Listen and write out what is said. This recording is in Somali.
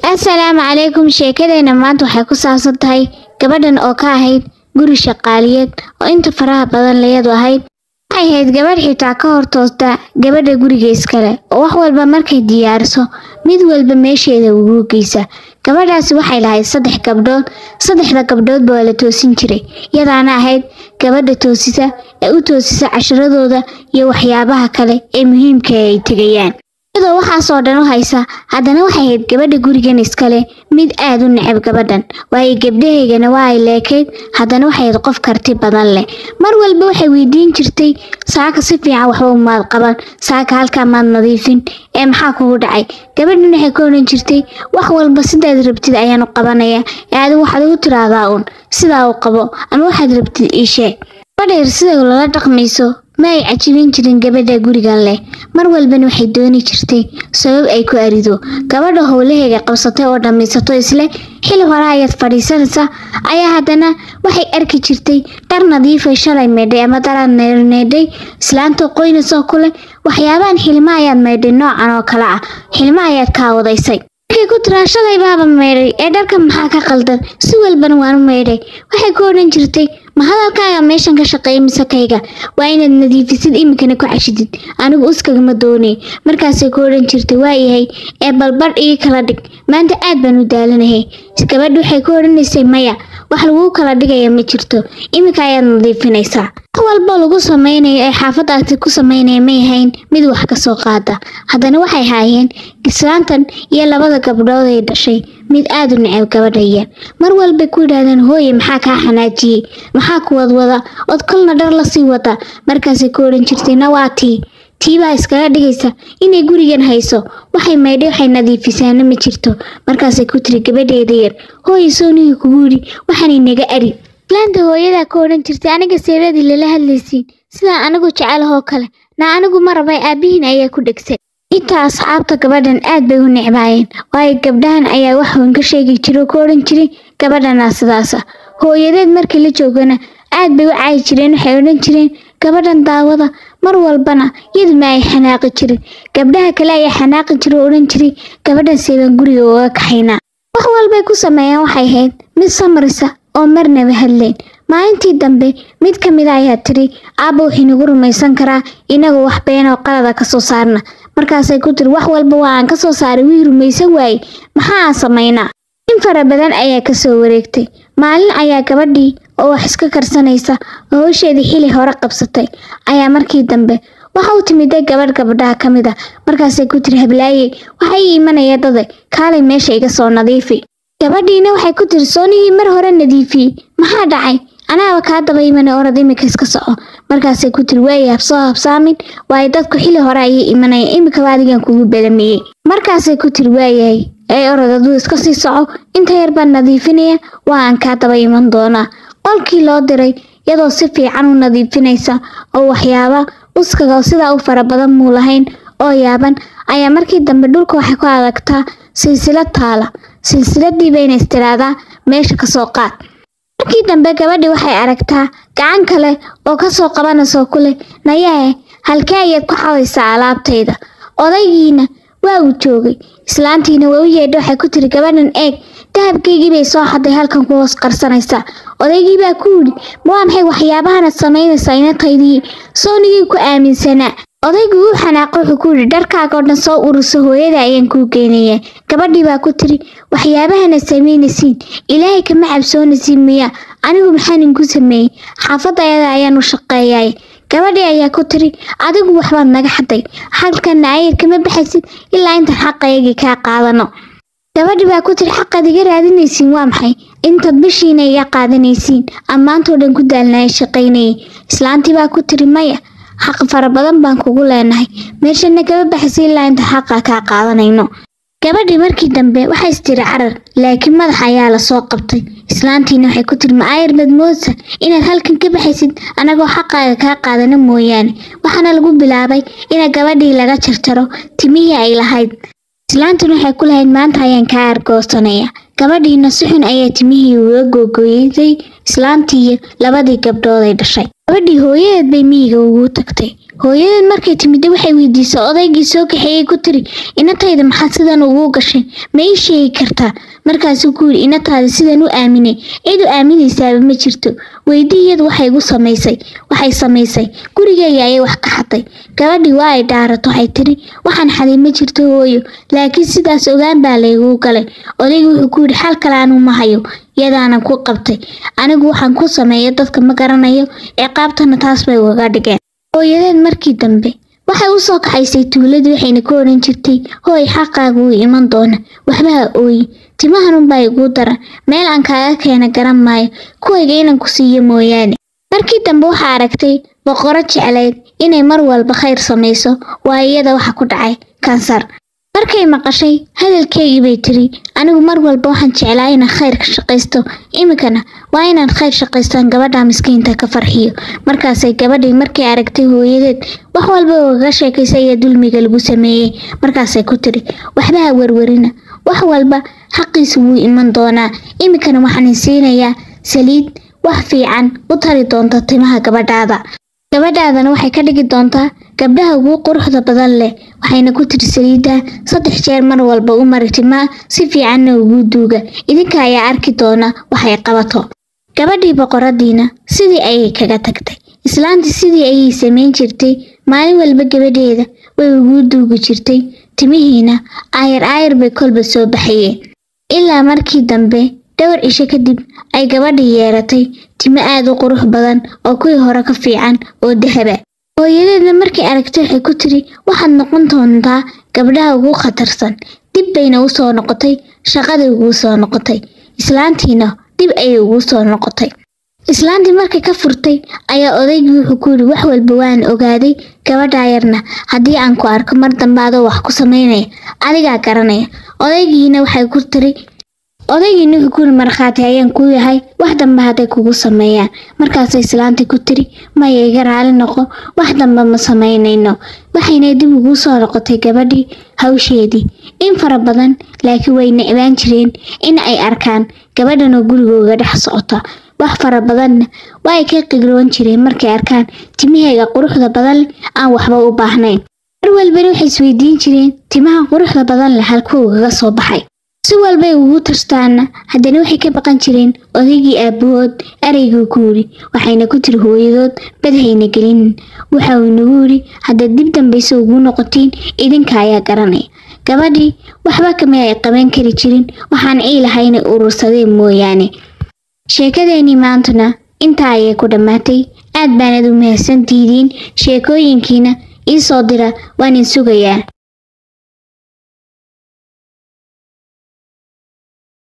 assalaamu calaykum sheekadeena maanta waxay ku saabsan tahay gabadhan oo ka ahayd guri shaqaaliyeed oo inta faraha badan layadu ahayd waxay ahayd gabadh xitaa ka hor toosta gabadha guriga iskale oo wax walba markay diyaariso mid walba meesheeda ugu geysa gabadhaasi waxay lahayd saddex gabdhood saddexda gabdhoodba waa la toosin jiray iyadaana ahayd gabadha toosisa ee u toosisa casharadooda iyo waxyaabaha kale ee muhiimka ay tegayaan iyadoo waxaasoo dhan u haysa haddana waxay ahayd gabadha gurigan iskale mid aad u necab gabadhan waayo gabdhahaygana waa ay leekayd haddana waxay ahayd qof karti badan leh mar walba waxay weydiin jirtay saaka si fiican waxba umaad qaban saaka halkaa maad nadiifin ee maxaa kugu dhacay gabadhan waxay ka odhan jirtay wax walba sidaad rabtid ayaan u qabanaya ee adigu waxaad ugu tiraahdaa uun sidaa u qabo ama waxaad rabtid ii sheeg gabadha yar sida lala dhaqmayso ma ay cajibin jirin gabadha gurigan leh mar walbana waxay dooni jirtay sabab ay ku arido gabadha howlaheega qabsatay oo dhammaysato isle xili hore ayaad fadhiisanaysa ayaa haddana waxay arki jirtay dhar nadiifay shalay meydhay ama daraad meydhay islaanta qoynasoo kule waxyaabahan xilmo ayaad meydhay noocan oo kale ah xilmo ayaad kaawadaysay markay ku tiraa shalay baaba meydhay ee dharka maxaa ka qaldan si walbana waanu meydhay waxay ku odhan jirtay ma hadalkaaga meeshan ka shaqeeya mise kayga waa inaad nadiifisid iminkana ku cashidid anigu uskagama doonay markaasay ku odhan jirtay waa yahay ee balbadh ii kala dhig maanta aad baan u daalanahay gabadha waxay ku odhanaysay maya wax laguu kala dhigaya ma jirto iminka ayaad nadiifinaysaa wax walba lagu sameynayo ee xaafadaasi ku sameynaya may ahayn mid wax ka soo qaada haddana waxay haayeen islaantan iyo labada gabdhood ay dhashay mid aad u necab gabadhaya mar walbay ku yidhaahdeen hooye maxaa kaa xanaajiyey maxaa ku wadwada ood kolna dhar lasii wada markaasay ku odhan jirtay nawaa tii tii baa iskaga dhigaysa inay gurigan hayso waxay maydhay waxay nadiifisaana ma jirto markaasay ku tiri gabadheeda yar hooye soonihii kugu yidhi waxaanay naga ari islaanta hooyadaa ka odhan jirtay aniga seebadii lala hadlaysiin sidaa anigu jecelahoo kale na anigu ma rabay aabbihiin ayaa ku dhegsan intaa asxaabta gabadhan aad bay u necbaayeen waayo gabdhahan ayaa wax weyn ka sheegi jira oo ka odhan jiray gabadhanaa sidaasa hooyadeed markii la joogana aad bay u caayi jireen waxay odhan jireen gabadhan daawada mar walbana iyadu ma ay xanaaqi jirin gabdhaha kale ayaa xanaaqi jira oo odhan jiray gabadhan seebaan guriga uga kaxaynaa wax walbay ku sameeyaan waxay ahayd mid samarisa oo marnaba hadleen maalintii dambe mid ka mida ayaa tiri aabba waxay nagu rumaysan karaa inagu wax been oo qalada ka soo saarna markaasay ku tiri wax walba waa aan ka soo saaray wii rumaysan waaye maxaa aan samaynaa in fara badan ayaa ka soo wareegtay maalin ayaa gabadhii oo wax iska karsanaysa oo howsheedii xili hore qabsatay ayaa markii dambe waxa u timiday gabadh gabadhaha ka mid a markaasay ku tiri hablaaye waxaa ii imanaya dade kaalay meesha iga soo nadiifi gabadhiina waxay ku tiri soonihii mar hore nadiifiyey maxaa dhacay anaaba kaa daba imana orad imika iska soco markaasay ku tiri waaya habsoo habsaamin waayo dadku xili hore ayay imanaya imikaba adigan kugu belamiyey markaasay ku tiri waayahay ee orod aduu iska sii soco inta yar baan nadiifinaya waa aan kaa daba iman doonaa qolkii loo diray iyadoo si fiican u nadiifinaysa oo waxyaaba uskaga sidaa u fara badan muu lahayn oo yaaban ayaa markii dambe dhulka waxay ku adagtaa silsilad taala silsiladii bayna istiraahdaa meesha kasoo qaad markii dambe gabadhii waxay aragtaa gacan kale oo kasoo qabanayso ku leh nayahe halkee ayaad ku xadaysaa alaabtayda odaygiina waa uu joogay islaantiina waa u yeedha waxay ku tiri gabadhan eeg dahabkaygii bay soo xaday halkan ku hoos qarsanaysaa odaygii baa ku yidhi ma waa maxay waxyaabahana samaynaysaa inataydii soonigii ku aaminsanaa odaygu uu xanaaqo wuxuu ku yidhi dharkaaga oo dhan soo urursa hooyada ayaan kuu geynayaa gabadhii baa ku tiri waxyaabahana samaynaysiin ilaahay kama cabsoonaysiin miya anigu maxaan inku sameeyey xaafadda ayada ayaan u shaqeeyay gabadhii ayaa ku tiri adigu waxbaad naga xaday halkanna ayar kama baxaysid ilaa intaan xaqaygii kaa qaadano gabadhii baa ku tiri xaqaad iga raadinaysiin waa maxay intaad bishiina iga qaadanaysiin ammaantoo dhan ku daalnaya shaqaynayay islaantii baa ku tiri maya xaq fara badan baan kugu leenahay meeshana kama baxaysa ilaa intaan xaqa kaa qaadanayno gabadhii markii dambe waxay istiri carar laakiin madax ayaa lasoo qabtay islaantiina waxay ku tiri ma ayar madmoosa inaad halkan ka baxaysid anagoo xaqaaga kaa qaadano mooyaane waxaana lagu bilaabay ina gabadhii laga jarjaro timihii ay lahayd islaantuna waxay ku lahayd maanta ayaan kaa argoosanaya gabadhiina si xun ayaa timihii uga googooyday islaantii iyo labadii gabdhood ay dhashay gabadhii hooyadeed bay miyiga ugu tagtay hooyadeed markay timidda waxay weydiisay odaygii soo kaxeeyey ku tiri inatayda maxaad sidan ugu gashay ma ii sheegi kartaa markaasuu ku yidhi inataada sidan u aaminay cid u aaminaysaaba ma jirto weydii iyadu waxay igu samaysay waxay samaysay gurigeyga ayay wax ka xaday gabadhii waa ay dhaarato waxay tiri waxaan xaday ma jirto hooyo laakiin sidaas ogaan baa layguu galay odaygii wuxuu ku yidhi xal kale anuu ma hayo yadaanan ku qabtay anigu waxaan ku sameeya dadka ma garanayo ciqaabtana taas bay ugaga dhigeen hooyadeed markii dambe waxay u soo kaxaysay tuuladii waxayna ka odhan jirtay hooy xaqaaga wuu iman doona waxba ha ooyi timahanunbaa iguu daran meel aan kaaga keena garan maayo kuwayga inaan ku siiyo mooyaane markii dambe waxaa aragtay boqoro jeclayd inay mar walba khayr samayso waa iyada waxa ku dhacay kansar markay maqashay hadalkeygii bay tiri anigu mar walba waxaan jeclaa inaan khayr ka shaqaysto iminkana waa inaan khayr shaqaystaan gabadha miskiinta ka farxiyo markaasay gabadhii markay aragtay hooyadeed wax walba ugaga sheekaysay iyo dulmiga lagu sameeyey markaasay ku tiri waxba ha werwerina wax walba xaqiisa wuu iman doonaa iminkana waxaan siinayaa saliid wax fiican u tari doonta timaha gabadhaada gabadhaadana waxay ka dhigi doontaa gabdhaha ugu quruxda badan leh waxayna ku tiri saliidda saddex jeer mar walba u mari timaa si fiicanna ugu duuga idinka ayaa arki doona waxay qabato gabadhii boqoradiina sidii ayay kaga tagtay islaantii sidii ayay samayn jirtay maalin walba gabadheeda way ugu duugi jirtay timihiina aayar aayar bay kolba soo baxayeen ilaa markii dambe dhowr cisho kadib ay gabadhii yeelatay timo aad u qurux badan oo kuwii hore ka fiican oo dahaba hooyadeedna markay aragtay waxay ku tiri waxaad noqon doontaa gabdhaha ugu khatarsan dib bayna u soo noqotay shaqadii ugu soo noqotay islaantiina dib ayay ugu soo noqotay islaantii markay ka furtay ayaa odaygii wuxuu ku yidhi wax walba waan ogaaday gabadhaa yarna haddii aan ku arko mar dambe adoo wax ku samaynaya adigaa garanaya odaygiina waxay ku tiri odaygiina wuxuu ku yidhi markhaati ayaan ku yahay wax dambe hadday kugu sameeyaan markaasay islaantii ku tiri maya iga raali noqo wax dambe ma samaynayno waxayna dib ugu soo noqotay gabadhii hawsheedii in fara badan laakiin way necbaan jireen in ay arkaan gabadhan oo gurigooga dhex socota wax fara badanna waa ay ka qigroon jireen markay arkaan timahayga quruxda badan leh aan waxba u baahnayn mar walbana waxay isweydiin jireen timaha quruxda badan leh halkuugaga soo baxay si walbay ugu tartaana haddana waxay ka baqan jireen odaygii aabbahood erayguu ku yidhi waxayna ku tiri hooyadood badhayna gelinin waxa uu inagu yidhi haddaad dib dambayse ugu noqotiin idinka ayaa garanaya gabadhii waxba kama ay qaban kari jirin waxaan ciilahay inay urursadeen mooyaane sheekadeenii maantuna intaa ayay ku dhammaatay aad baanad u mahadsantihiin sheekooyinkiina ii soo dira waan in sugayaa